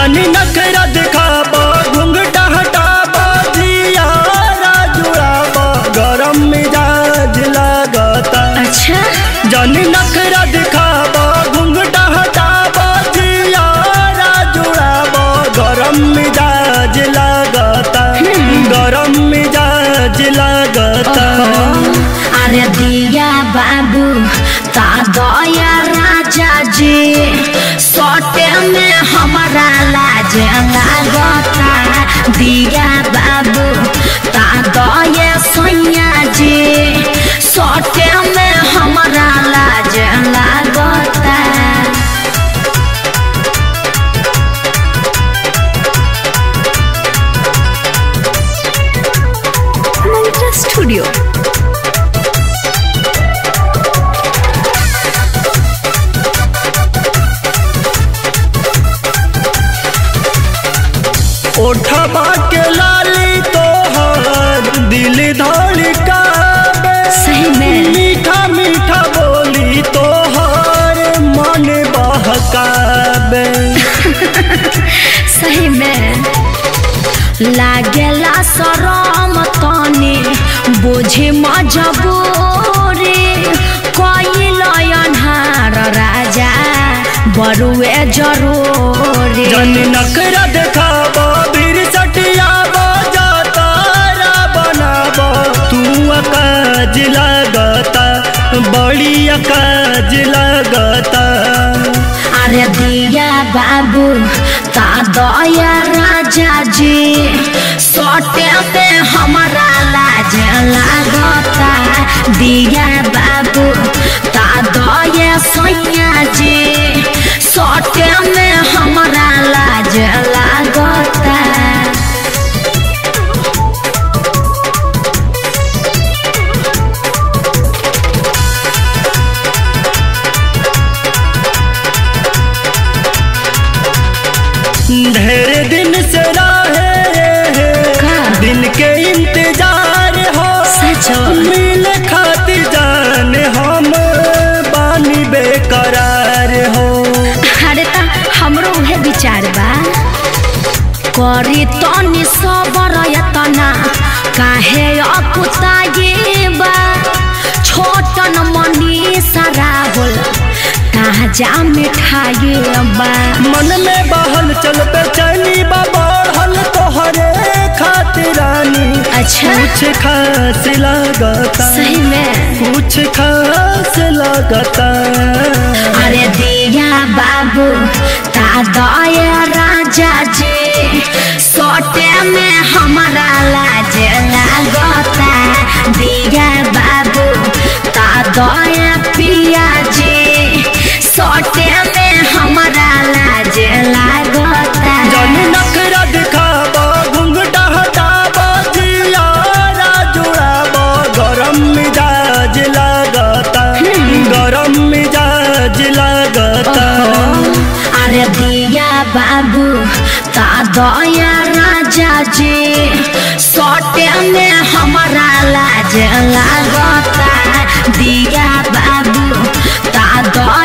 जनी नखरा दिखाबा घुंघटा हटाबा जियारा जुड़ाबा गरम मिजाज लागता अच्छा जनी नखरा दिखाबा घुंघटा हटाबा जियारा जुड़ाबा गरम मिजाज लागता गरम मिजाज लागता अरे दिया बाबू ता दया राजा जी सोटे में हमारा लाज लागता दिया बाबू ता दया सोनिया जी सोटे में हमारा लाज लागता मंत्रा स्टूडियो ओठबा के लाली तोहर दिल धड़कावे सही में। मीठा मीठा बोली तोहर मन बहकावे सही में लागेला शरम तनी बुझे मजबूरी कोई अन्हार राजा बरुए जरूरी जन नखरा देखाबा भीर सटियाबा जातारा बनाबा तू अकाज लगता बड़ी अकाज लगता अरे दिया बाबू ता दया राजा जी सोटे पे हमारा लाज लागता दिया बाबू ता दया सोनिया जी सोटे में हमारा लाज लागता ढेर दिन से रहे का? दिन के इंतजार हो सच हो। मिल खातिर जान हम बानी बेकरार हो अरे ता हमरो उहे विचार बा करी तनी सबर यतना काहे अकुताये बा छोटन मनी सारा होल ताजा मिठाई बा मन में बहल चल बेचैनी बा बढ़ल तोहरे खातिरानी अच्छा कुछ खास लगता सही में कुछ खास लगता अरे दिया बाबू ता दया राजा जी सोटे में हमारा लाज लागता दिया बाबू ता दया पिया जी सोटे में हमारा लाज लागता जन नखरा दिखाबा घुंघटा हटाबा जियारा जुड़ाबा गरम मिजाज लगता गरम मिजाज लगता अरे दिया बाबू ता दया राजा जी सोटे में हमारा लाज लागता दिया बाबू ता दया